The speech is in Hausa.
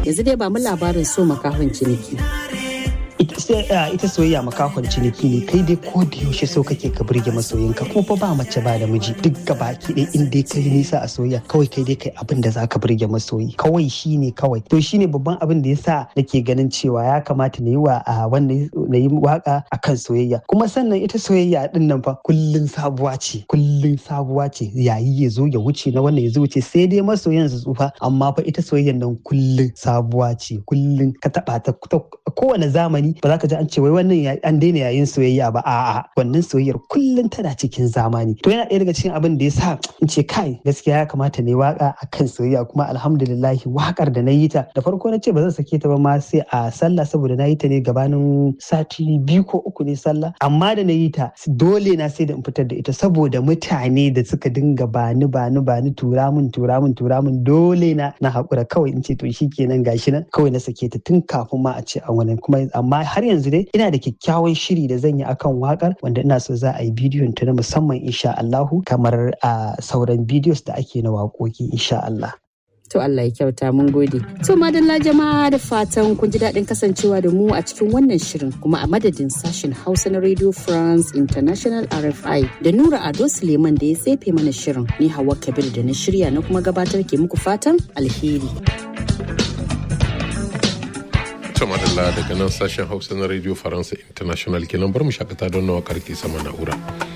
yanzu dai ba mu labarin so makahon ciniki. ita soyayya makahon ciniki ne kai dai ko da yaushe so kake ka burge masoyinka kuma fa ba mace ba da miji duk gabaki ɗaya in dai kai nisa a soyayya kawai kai dai kai abin da zaka burge masoyi kawai shine kawai to shine babban abin da yasa nake ganin cewa ya kamata na yi wa wannan na yi waka akan soyayya kuma sannan ita soyayya din nan fa kullun sabuwa ce kullun sabuwa ce yayi ya zo ya wuce na wannan ya zo wuce sai dai masoyan su tsufa amma fa ita soyayyan nan kullun sabuwa ce kullun ka taba ta kowane zamani ba za ka ji an ce wai wannan an daina yayin soyayya ba a'a wannan soyayyar kullum tana cikin zamani to yana ɗaya daga cikin abin da ya sa in ce kai gaskiya ya kamata ne waka akan soyayya kuma alhamdulillahi wakar da na yi ta da farko na ce ba zan sake ta ba ma sai a sallah saboda na yi ta ne gabanin sati biyu ko uku ne sallah amma da na yi ta dole na sai da in fitar da ita saboda mutane da suka dinga bani bani bani tura min tura min tura min dole na na haƙura kawai in ce to shikenan gashi nan kawai na sake ta tun kafin ma a ce an wani kuma amma har yanzu dai ina da kyakkyawan shiri da zan yi akan wakar wanda ina so za a yi bidiyon ta na musamman insha Allahu kamar a sauran bidiyos da ake na waƙoƙi insha Allah. To Allah ya kyauta mun gode. To madalla jama'a da fatan kun ji daɗin kasancewa da mu a cikin wannan shirin kuma a madadin sashen Hausa na Radio France International RFI da Nura Ado Suleiman da ya tsefe mana shirin ni Hawa Kabir da na shirya na kuma gabatar ke muku fatan alheri. ta madalla daga nan sashen hausa na radio faransa international kenan bar mu shakata don nawa karki sama na'ura